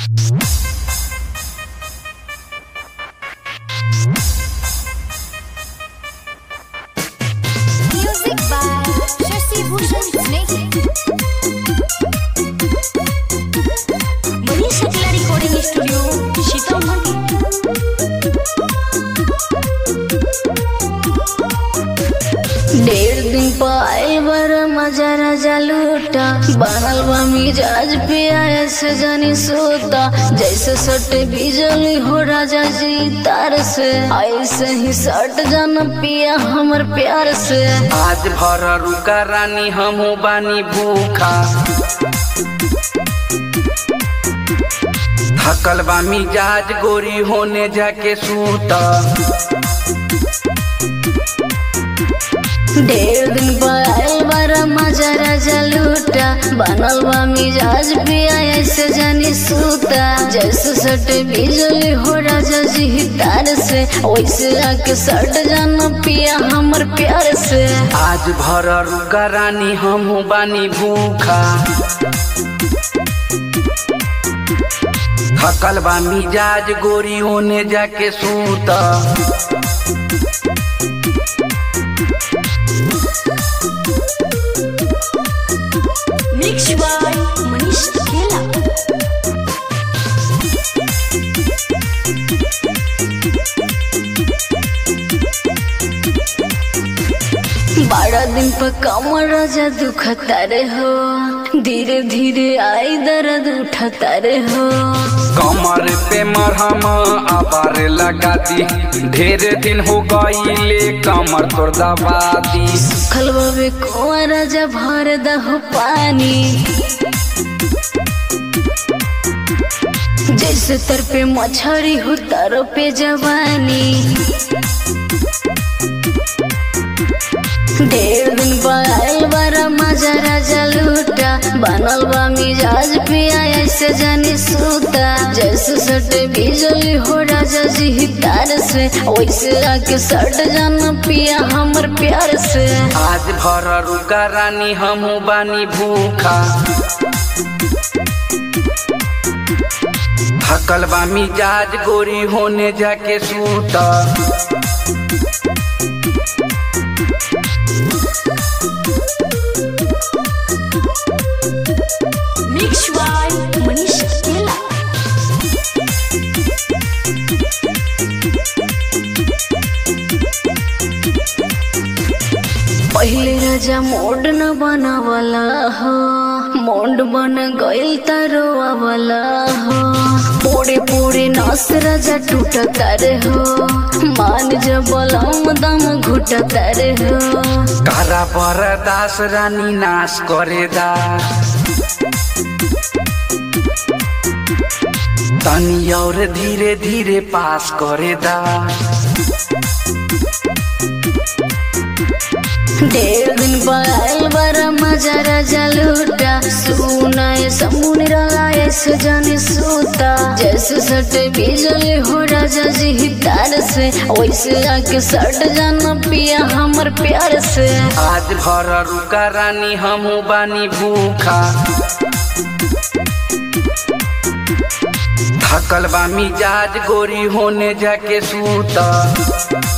Music by Shashi Bhushan Snake. Manish Shukla Recording Studio, Sitamarhi. डेढ़ दिन पाए बर मजा राजा लूटा बनल बा मिजाज पे ऐसे जानी सोता जैसे सट बिजली हो राजा जी तार से ऐसे ही सट जान पिया हमर प्यार से आज भर रुका रानी हमहू बानी भूखा थकल बा मिजाज गोरी होने जाके सूता डेढ़ दिन पाए बर मजा राजा लूटा बनल बा मिजाज पे ऐसे जानी सूता जैसे सट बिजली हो राजा जी तार से वैसे आके सट जान पिया हमर प्यार से आज भर रुका रानी हमहू बानी भूखा थकल बा मिजाज गोरी होने जाके सूता Mixed by Manish Kela. बारह दिन पर कमर राजा दुखता रे हो धीरे धीरे आई दर्द उठता रे हो कमर पे मरहम आबार लगा दी ढेर दिन हो गईले कमर तोड़ दबा दी खलबे कुआं राजा भर दहो पानी जैसे तर पे मछरी हो तर पे जवानी डेढ़ दिन पायल बारा मजा राजा लूटा बनल बा मिजाज पिया ऐसे जानी सूता जैसे सट बिजली हो राजा जी तार से वैसे आके सट जान पिया हमर प्यार से आज भर रुका रानी हमहू बानी भूखा थकल बा मिजाज गोरी होने जाके सूता Mixed by Manish Kela. पहले राजा मोड न बनावला हो मोड बन गइल तरोवा वाला हो पोड़े पोड़े नस राजा टूटता रे हो मान जबलम दम घुटता रे हो कारा बरदास रानी नाश करे दा तनी और धीरे धीरे पास करे दा डेढ़ दिन पायल बारा मजा राजा लूटा सुनाए समुन रहा ऐसे जाने सूता जैसे सट बिजली हो राजा जी तार से वैसे आके सट जाना पिया हमर प्यार से आज भर रुका रानी हमहू बानी भूखा थकल बा मिजाज गोरी होने जाके सूता